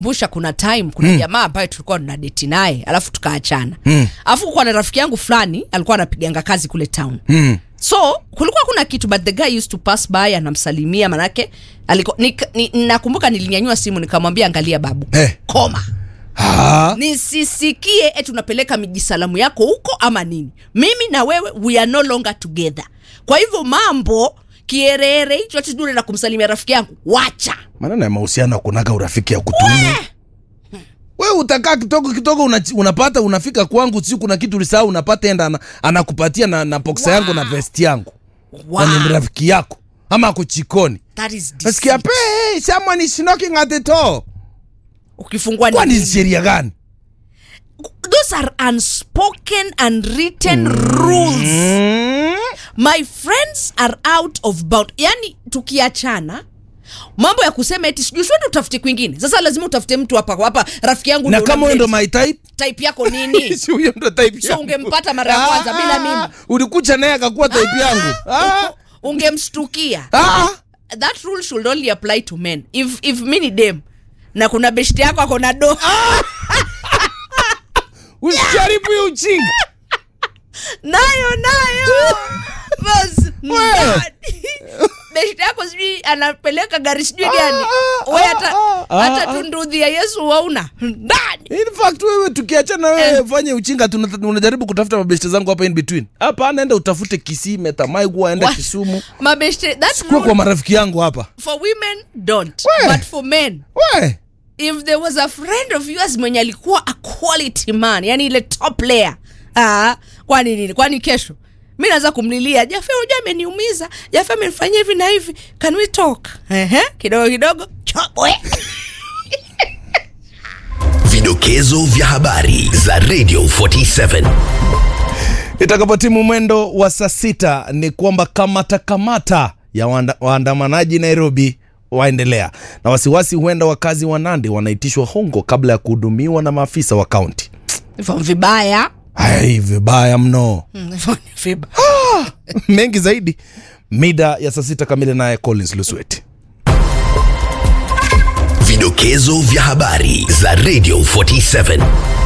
busha kuna time kuna jamaa ambaye tulikuwa tuna deti naye alafu tukaachana mm. alafu kukuwa na rafiki yangu fulani alikuwa anapiganga kazi kule town Mm. so kulikuwa kuna kitu but the guy used to pass by anamsalimia manake aliko, ni, ni, nakumbuka nilinyanyua simu nikamwambia angalia babu Eh. koma Ah. nisisikie eti unapeleka mijisalamu yako huko ama nini mimi na wewe we are no longer together kwa hivyo mambo kierere hicho ati dure na kumsalimia rafiki yangu wacha maneno ya mahusiano akunaga urafiki ya kutumu we utakaa kidogo kidogo una, unapata unafika kwangu si kuna kitu ulisahau unapata enda ana, anakupatia na, na boksa yangu na vesti yangu wow. na ni rafiki yako ama ako chikoni That is deceit. nasikia pe hey, someone is knocking at the door ukifungua kwani nini? sheria gani those are unspoken and written rules mm. my friends are out of bound yani tukiachana mambo ya kusema eti sijui siende utafute kwingine sasa lazima utafute mtu hapa hapa rafiki yangu na ndio kama huyo ndo unamdate. my type type yako nini si huyo ndo type So yangu. ungempata mara ya kwanza bila mimi? ulikucha naye akakuwa type yangu ah. ungemstukia Ah. that rule should only apply to men if, if mi ni dem na kuna beshti yako ako na do usijaribu hiyo uchinga nayo nayo Bas, Wewe. ndani. beshti yako sijui anapeleka gari sijui gani ah, we ah, hata ah, hata ah. tundudhi ya yesu wauna ndani in fact wewe tukiachana wewe fanye uchinga tuna- unajaribu kutafuta mabeshte zangu hapa in between hapa naenda utafute kisii metamaigua enda Wa- kisumu mabeshte that kuwa kwa rule marafiki yangu hapa for women don't We. but for men we if there was a friend of yours mwenye alikuwa a quality man yani ile top layer ah, kwani nini kwani kesho mi naweza kumlilia jafe uja ameniumiza jafe amenifanyia hivi na hivi can we talk Ehe, kidogo kidogo chobwe Vidokezo vya habari za Radio 47. itakapotimu mwendo wa saa sita ni kwamba kamata kamata ya waanda- waandamanaji nairobi waendelea na wasiwasi huenda wakazi wa nandi wanaitishwa hongo kabla ya kuhudumiwa na maafisa wa kaunti hivyo vibaya ai vibaya mno Mm, hivyo ni vibaya mengi zaidi mida ya saa sita kamili naye collins lusweti Vidokezo vya habari za Radio 47.